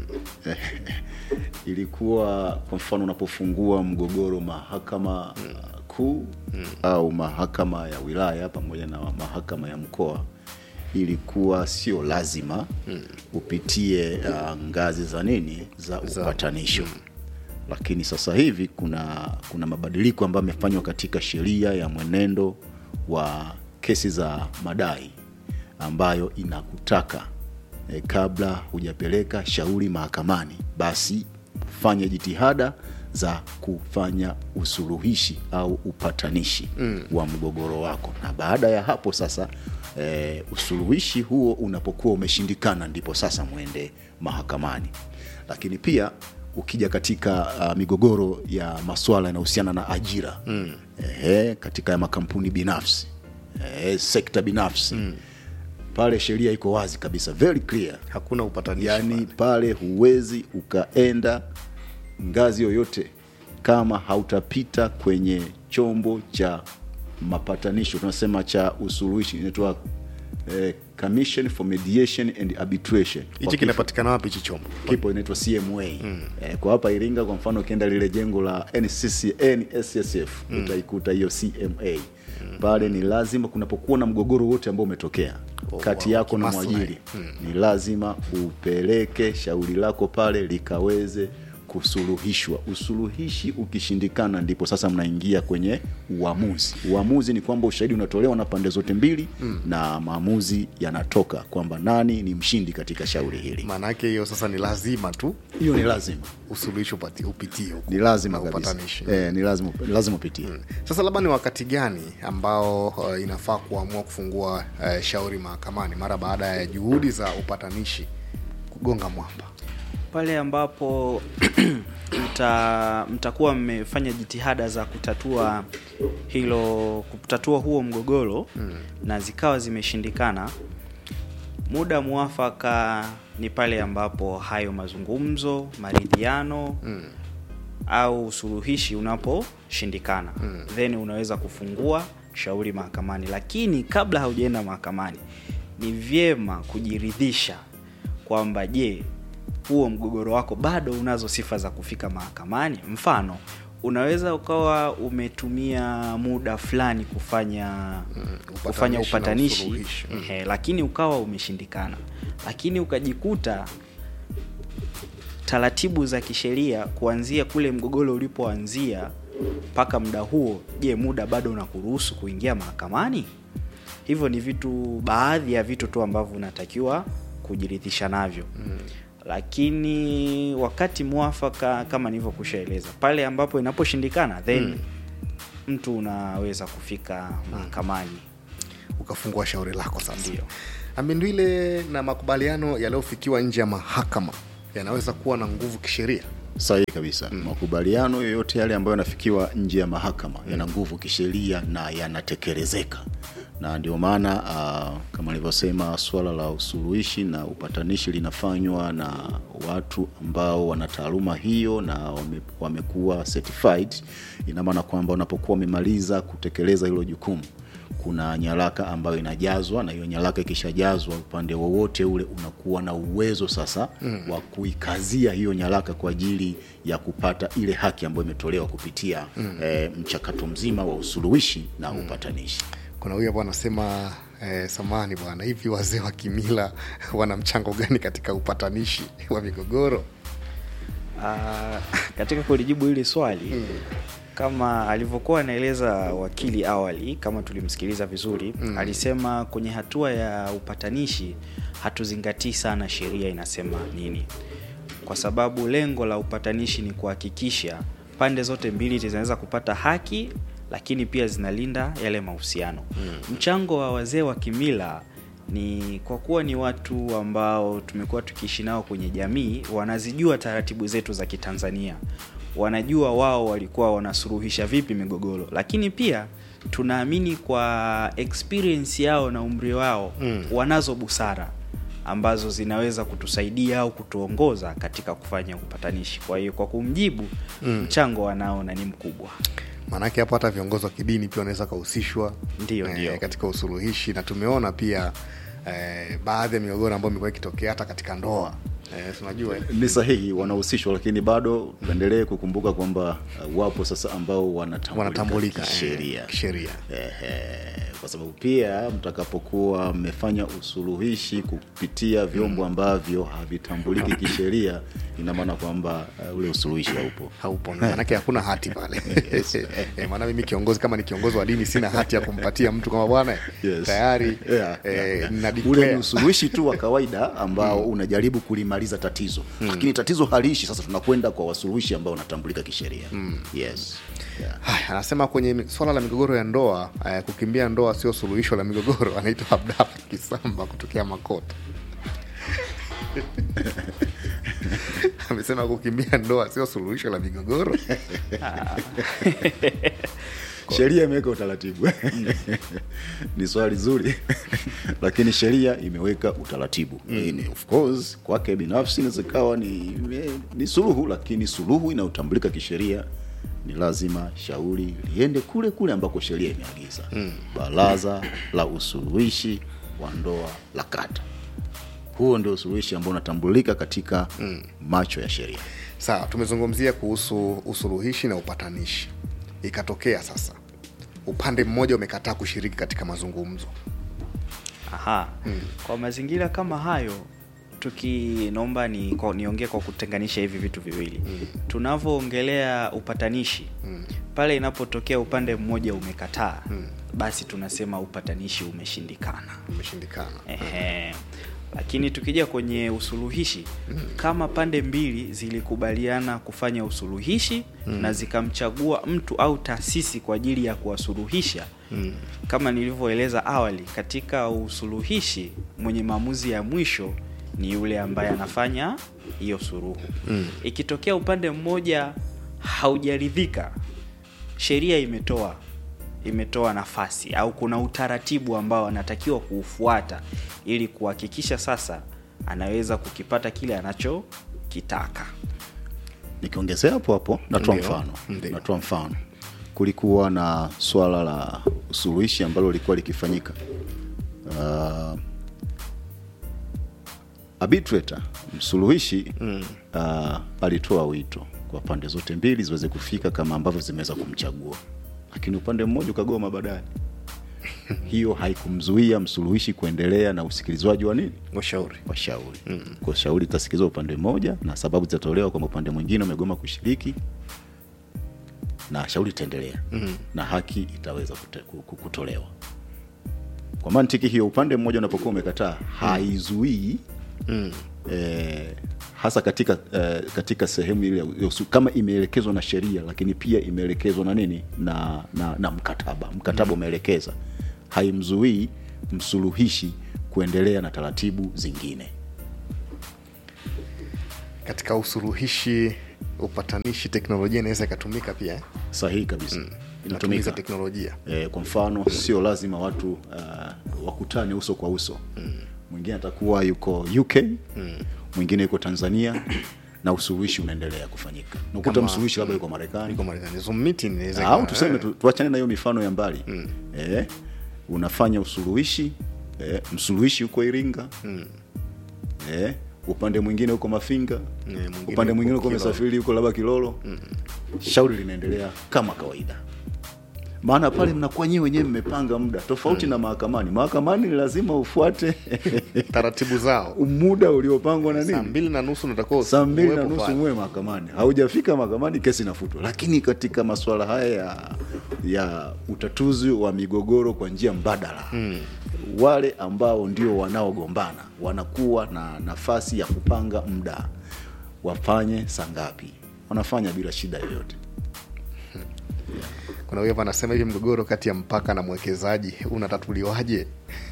ilikuwa kwa mfano unapofungua mgogoro mahakama kuu au mahakama ya wilaya pamoja na mahakama ya mkoa ilikuwa sio lazima upitie uh, ngazi za nini za upatanisho lakini sasa hivi kuna kuna mabadiliko ambayo yamefanywa katika sheria ya mwenendo wa kesi za madai ambayo inakutaka e, kabla hujapeleka shauri mahakamani basi fanya jitihada za kufanya usuluhishi au upatanishi mm. wa mgogoro wako na baada ya hapo sasa e, usuluhishi huo unapokuwa umeshindikana ndipo sasa mwende mahakamani lakini pia ukija katika uh, migogoro ya maswala yanayohusiana na ajira mm. e, katika ya makampuni binafsi e, sekta binafsi mm. pale sheria iko wazi kabisa very clear hakuna upatanishi yaani pale huwezi ukaenda ngazi yoyote kama hautapita kwenye chombo cha mapatanisho tunasema cha usuluhishi inaitwa eh, commission for mediation and arbitration Kwa hichi kinapatikana wapi hichi chombo kipo inaitwa cma mm. eh, kwa hapa iringa kwa mfano ukienda lile jengo la nccnssf mm. utaikuta hiyo cma mm. pale ni lazima kunapokuwa na mgogoro wote ambao umetokea Oh, kati wow, yako na kimaslahi. mwajiri mm. ni lazima upeleke shauri lako pale likaweze kusuluhishwa usuluhishi ukishindikana ndipo sasa mnaingia kwenye uamuzi uamuzi ni kwamba ushahidi unatolewa na pande zote mbili mm. na maamuzi yanatoka kwamba nani ni mshindi katika shauri hili maana yake hiyo sasa ni lazima tu hiyo ni lazima usuluhishi upati- upitie huko ni lazima na kabisa upatanishi eh, ni lazima ni lazima upitie sasa labda ni wakati gani ambao uh, inafaa kuamua kufungua uh, shauri mahakamani mara baada ya juhudi za upatanishi kugonga mwamba pale ambapo mta, mtakuwa mmefanya jitihada za kutatua hilo kutatua huo mgogoro mm. na zikawa zimeshindikana muda mwafaka ni pale ambapo hayo mazungumzo maridhiano mm. au usuluhishi unaposhindikana mm. then unaweza kufungua shauri mahakamani lakini kabla haujaenda mahakamani ni vyema kujiridhisha kwamba je huo mgogoro wako bado unazo sifa za kufika mahakamani mfano unaweza ukawa umetumia muda fulani kufanya kufanya upatanishi na upatanishi usuluhishi. Mm. ehe, lakini ukawa umeshindikana lakini ukajikuta taratibu za kisheria kuanzia kule mgogoro ulipoanzia mpaka muda huo je muda bado unakuruhusu kuingia mahakamani hivyo ni vitu baadhi ya vitu tu ambavyo unatakiwa kujiridhisha navyo mm. lakini wakati mwafaka kama nilivyokushaeleza pale ambapo inaposhindikana then mm. mtu unaweza kufika mahakamani ukafungua shauri lako sasa Ndio. ambindwile na makubaliano yaliyofikiwa nje ya mahakama yanaweza kuwa na nguvu kisheria sahihi kabisa mm. makubaliano yoyote yale ambayo yanafikiwa nje ya mahakama mm. yana nguvu kisheria na yanatekelezeka na ndio maana uh, kama nilivyosema swala la usuluhishi na upatanishi linafanywa na watu ambao wana taaluma hiyo na wame, wamekuwa certified ina maana kwamba unapokuwa umemaliza kutekeleza hilo jukumu kuna nyaraka ambayo inajazwa na hiyo nyaraka ikishajazwa upande wowote ule unakuwa na uwezo sasa mm. wa kuikazia hiyo nyaraka kwa ajili ya kupata ile haki ambayo imetolewa kupitia mm. eh, mchakato mzima wa usuluhishi na mm. upatanishi kuna huyu hapo anasema eh, samani bwana hivi wazee wa kimila wana mchango gani katika upatanishi wa migogoro Ah, katika kulijibu hili swali mm. kama alivyokuwa anaeleza wakili awali kama tulimsikiliza vizuri mm. alisema kwenye hatua ya upatanishi hatuzingatii sana sheria inasema nini kwa sababu lengo la upatanishi ni kuhakikisha pande zote mbili zinaweza kupata haki lakini pia zinalinda yale mahusiano mm. mchango wa wazee wa kimila ni kwa kuwa ni watu ambao tumekuwa tukiishi nao kwenye jamii wanazijua taratibu zetu za kitanzania wanajua wao walikuwa wanasuluhisha vipi migogoro lakini pia tunaamini kwa experience yao na umri wao mm. wanazo busara ambazo zinaweza kutusaidia au kutuongoza katika kufanya upatanishi kwa hiyo kwa kumjibu mm. mchango wanao na ni mkubwa maanake hapo hata viongozi wa kidini pia wanaweza kahusishwa Ndio, ndio. katika usuluhishi na tumeona pia eh, baadhi ya migogoro ambayo imekuwa ikitokea hata katika ndoa eh, si unajua eh? ni sahihi wanahusishwa lakini bado tuendelee kukumbuka kwamba uh, wapo sasa ambao wanatambulika, wanatambulika eh, kisheria kisheria Ehe, kwa sababu pia mtakapokuwa mmefanya usuluhishi kupitia vyombo ambavyo havitambuliki kisheria ina maana kwamba uh, ule usuluhishi haupo haupo maanake hakuna hati pale eh, maana mimi kiongozi kama ni kiongozi wa dini sina hati ya kumpatia mtu kama bwana Yes. tayari Yeah, eh, yeah, yeah. nina ule declare. ni usuluhishi tu wa kawaida ambao unajaribu kulimaliza tatizo lakini tatizo haliishi sasa tunakwenda kwa wasuluhishi ambao wanatambulika kisheria yes yeah. Haya, anasema kwenye mi- swala la migogoro ya ndoa eh, kukimbia ndoa sio suluhisho la migogoro anaitwa abdala kisamba kutokea makota amesema kukimbia ndoa sio suluhisho la migogoro sheria imeweka utaratibu ni swali zuri lakini sheria imeweka utaratibu mm. of course kwake binafsi inaweza ikawa ni, ni suluhu lakini suluhu inayotambulika kisheria ni lazima shauri liende kule kule ambako sheria imeagiza mm. baraza la usuluhishi wa ndoa la kata huo ndio usuluhishi ambao unatambulika katika mm. macho ya sheria sawa tumezungumzia kuhusu usuluhishi na upatanishi ikatokea sasa upande mmoja umekataa kushiriki katika mazungumzo Aha. Kwa mazingira kama hayo tuki naomba ni kwa- niongee kwa kutenganisha hivi vitu viwili mm. tunavyoongelea upatanishi mm. pale inapotokea upande mmoja umekataa mm. basi tunasema upatanishi umeshindikana umeshindikana Ehe. Lakini tukija kwenye usuluhishi mm. kama pande mbili zilikubaliana kufanya usuluhishi mm. na zikamchagua mtu au taasisi kwa ajili ya kuwasuluhisha mm. kama nilivyoeleza awali, katika usuluhishi mwenye maamuzi ya mwisho ni yule ambaye anafanya hiyo suruhu mm. ikitokea upande mmoja haujaridhika, sheria imetoa imetoa nafasi au kuna utaratibu ambao anatakiwa kuufuata ili kuhakikisha sasa anaweza kukipata kile anachokitaka. nikiongezea hapo hapo natoa Ndio, mfano ndio. natoa mfano kulikuwa na swala la usuluhishi ambalo lilikuwa likifanyika uh, arbitrator msuluhishi mm. uh, alitoa wito kwa pande zote mbili ziweze kufika kama ambavyo zimeweza kumchagua lakini upande mmoja ukagoma baadaye hiyo haikumzuia msuluhishi kuendelea na usikilizwaji wa nini ushauri wa shauri mm. kwa shauri itasikizwa upande mmoja na sababu zitatolewa kwamba upande mwingine umegoma kushiriki na shauri itaendelea mm. na haki itaweza kute, ku- ku- kutolewa kwa mantiki hiyo upande mmoja unapokuwa umekataa haizuii mm. eh, hasa katika eh, katika sehemu ile ya usu- kama imeelekezwa na sheria lakini pia imeelekezwa na nini na, na, na mkataba mkataba umeelekeza haimzuii msuluhishi kuendelea na taratibu zingine katika usuluhishi upatanishi teknolojia inaweza ikatumika pia eh? sahihi kabisa mm. matumizi inatumika ya teknolojia e, kwa mfano sio lazima watu uh, wakutane uso kwa uso mwingine atakuwa yuko uk mwingine yuko tanzania na usuluhishi unaendelea kufanyika nakuta Kama- msuluhishi labda yuko marekani iko marekani zoom meeting inaweza au ikawa- tuseme tu, tuachane na hiyo mifano ya mbali mm. e, unafanya usuluhishi e, msuluhishi yuko iringa mm. e, upande mwingine huko mafinga mwingine upande mwingine huko huko Kilolo. umesafiri huko labda kilolo mm. shauri linaendelea kama kawaida maana pale mnakuwa nyewe wenyewe mmepanga muda tofauti na mahakamani mahakamani ni lazima ufuate taratibu zao muda uliopangwa na saa nini mbili na nusu natakiwa saa mbili na uwepo nusu pale. muwe mahakamani haujafika mahakamani kesi inafutwa lakini katika masuala haya ya ya utatuzi wa migogoro kwa njia mbadala hmm. wale ambao ndio wanaogombana wanakuwa na nafasi ya kupanga muda wafanye saa ngapi wanafanya bila shida yoyote kuna huyo hapa anasema hivi mgogoro kati ya mpaka na mwekezaji unatatuliwaje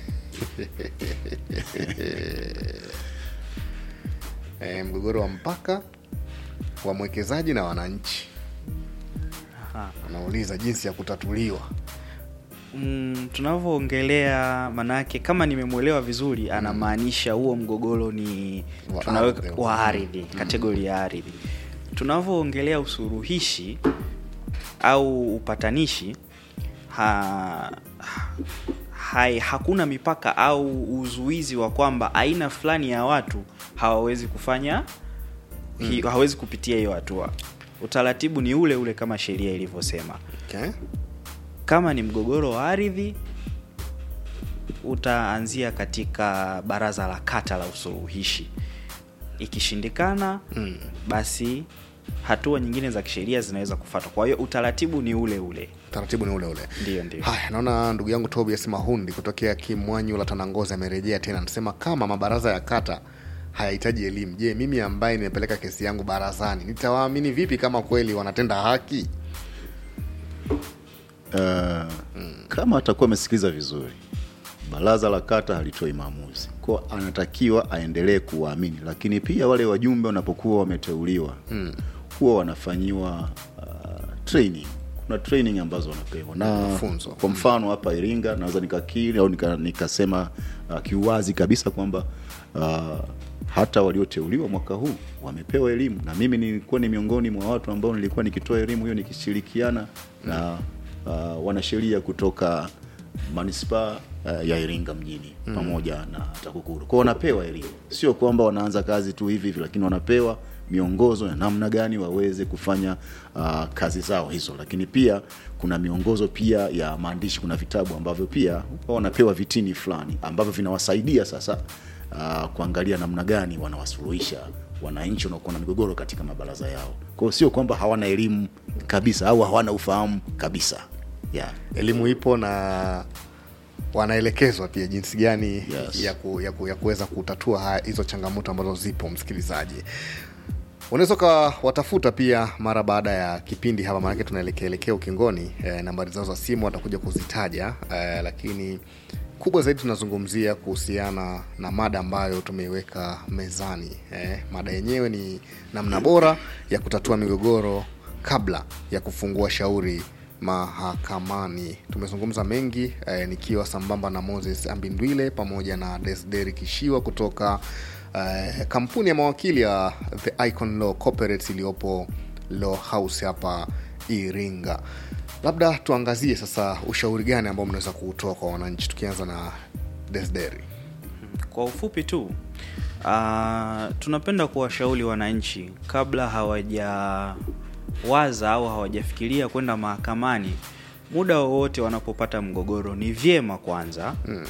e, mgogoro wa mpaka wa mwekezaji na wananchi Aha. anauliza jinsi ya kutatuliwa Mm, tunavyoongelea manake kama nimemwelewa vizuri anamaanisha huo mgogoro ni Wa tunaweka ardhi. wa ardhi kategori ya ardhi tunavyoongelea usuluhishi au upatanishi ha, hai, hakuna mipaka au uzuizi wa kwamba aina fulani ya watu hawawezi kufanya hi, hawawezi kupitia hiyo hatua utaratibu ni ule ule kama sheria ilivyosema okay. kama ni mgogoro wa ardhi utaanzia katika baraza la kata la usuluhishi ikishindikana mm. basi hatua nyingine za kisheria zinaweza kufuatwa kwa hiyo utaratibu ni ule ule taratibu ni ule ule Ndiyo, ndiyo. haya naona ndugu yangu tobias mahundi kutokea kimwanyu la tanangozi amerejea tena anasema kama mabaraza ya kata hayahitaji elimu je mimi ambaye nimepeleka kesi yangu barazani nitawaamini vipi kama kweli wanatenda haki uh, kama atakuwa amesikiliza vizuri baraza la kata halitoi maamuzi kwa anatakiwa aendelee kuwaamini lakini pia wale wajumbe wanapokuwa wameteuliwa mm. huwa wanafanyiwa uh, training kuna training ambazo wanapewa na Mafunzo. kwa mfano hapa iringa naweza nikakiri au nika- nikasema uh, kiuwazi kabisa kwamba uh, hata walioteuliwa mwaka huu wamepewa elimu na mimi nilikuwa ni miongoni mwa watu ambao nilikuwa nikitoa elimu hiyo nikishirikiana na uh, wanasheria kutoka manispaa uh, ya iringa mjini mm. pamoja na takukuru kwao wanapewa elimu sio kwamba wanaanza kazi tu hivi hivi lakini wanapewa miongozo ya namna gani waweze kufanya uh, kazi zao hizo lakini pia kuna miongozo pia ya maandishi kuna vitabu ambavyo pia huwa wanapewa vitini fulani ambavyo vinawasaidia sasa uh, kuangalia namna gani wanawasuluhisha wananchi wanaokuwa na migogoro katika mabaraza yao kwao sio kwamba hawana elimu kabisa au hawana ufahamu kabisa yeah. elimu ipo na wanaelekezwa pia jinsi gani Yes. ya, ku, ya, ku, ya kuweza kutatua haya hizo changamoto ambazo zipo msikilizaji unaweza ukawatafuta pia mara baada ya kipindi hapa maanake tunaelekeelekea ukingoni eh, nambari zao za simu watakuja kuzitaja eh, lakini kubwa zaidi tunazungumzia kuhusiana na mada ambayo tumeiweka mezani eh, mada yenyewe ni namna bora ya kutatua migogoro kabla ya kufungua shauri mahakamani tumezungumza mengi eh, nikiwa sambamba na moses ambindwile pamoja na desderi kishiwa kutoka eh, kampuni ya mawakili ya the icon law corporates iliyopo law house hapa iringa labda tuangazie sasa ushauri gani ambao mnaweza kuutoa kwa wananchi tukianza na desderi kwa ufupi tu uh, tunapenda kuwashauri wananchi kabla hawajawaza au hawajafikiria kwenda mahakamani muda wowote wanapopata mgogoro ni vyema kwanza mm.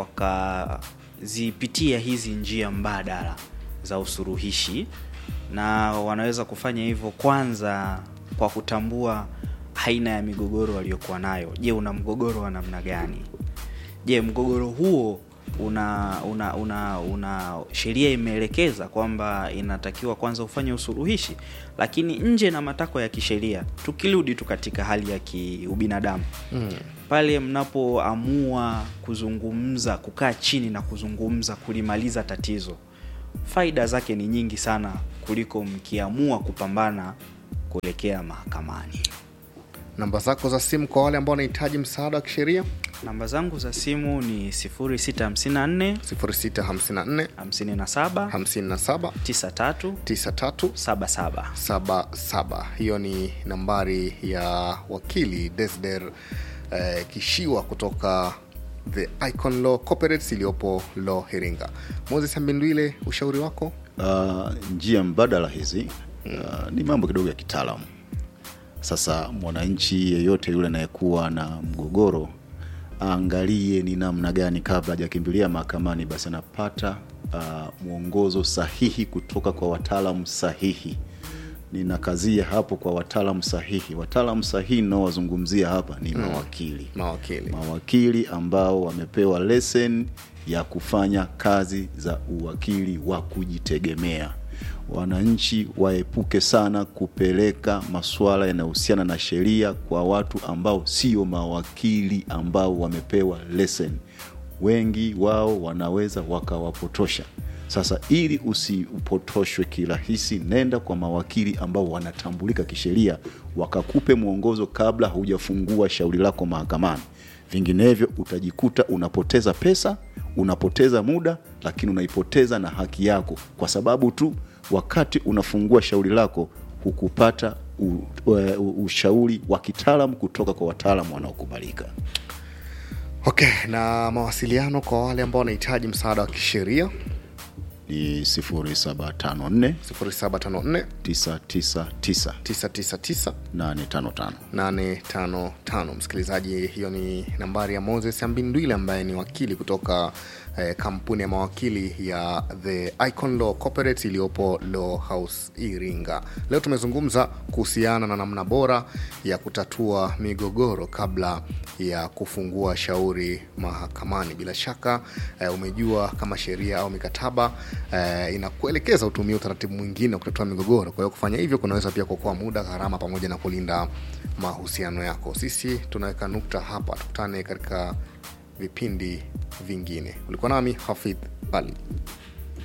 wakazipitia hizi njia mbadala za usuluhishi na wanaweza kufanya hivyo kwanza kwa kutambua aina ya migogoro waliokuwa nayo je una mgogoro wa namna gani je mgogoro huo una una una, una sheria imeelekeza kwamba inatakiwa kwanza ufanye usuluhishi lakini nje na matakwa ya kisheria tukirudi tu katika hali ya kiubinadamu mm. pale mnapoamua kuzungumza kukaa chini na kuzungumza kulimaliza tatizo faida zake ni nyingi sana kuliko mkiamua kupambana kuelekea mahakamani namba zako za simu kwa wale ambao wanahitaji msaada wa kisheria namba zangu za simu ni 0654 654 57 57 93 93 77 77 hiyo ni nambari ya wakili desder eh, kishiwa kutoka the icon law corporates iliyopo law heringa moses ambindwile ushauri wako uh, njia mbadala hizi uh, ni mambo kidogo ya kitaalamu sasa mwananchi yeyote yule anayekuwa na mgogoro aangalie ni namna gani kabla hajakimbilia mahakamani basi anapata uh, mwongozo sahihi kutoka kwa wataalamu sahihi ninakazia hapo kwa wataalamu sahihi wataalamu sahihi ninaowazungumzia hapa ni mawakili mawakili mawakili ambao wamepewa lesson ya kufanya kazi za uwakili wa kujitegemea wananchi waepuke sana kupeleka masuala yanayohusiana na sheria kwa watu ambao sio mawakili ambao wamepewa lesson wengi wao wanaweza wakawapotosha sasa ili usipotoshwe kirahisi nenda kwa mawakili ambao wanatambulika kisheria wakakupe mwongozo kabla hujafungua shauri lako mahakamani vinginevyo utajikuta unapoteza pesa unapoteza muda lakini unaipoteza na haki yako kwa sababu tu wakati unafungua shauri lako hukupata u, u, ushauri wa kitaalam kutoka kwa wataalam wanaokubalika okay na mawasiliano kwa wale ambao wanahitaji msaada wa kisheria ni 0754 0754 999 999 855 855 msikilizaji hiyo ni nambari ya moses ambindwile ambaye ni wakili kutoka eh, kampuni ya mawakili ya the icon law corporate iliyopo law house iringa leo tumezungumza kuhusiana na namna bora ya kutatua migogoro kabla ya kufungua shauri mahakamani bila shaka eh, umejua kama sheria au mikataba eh, inakuelekeza utumie utaratibu mwingine wa kutatua migogoro kwa hiyo kufanya hivyo kunaweza pia kuokoa muda gharama pamoja na kulinda mahusiano yako sisi tunaweka nukta hapa tukutane katika vipindi vingine ulikuwa nami hafidh bali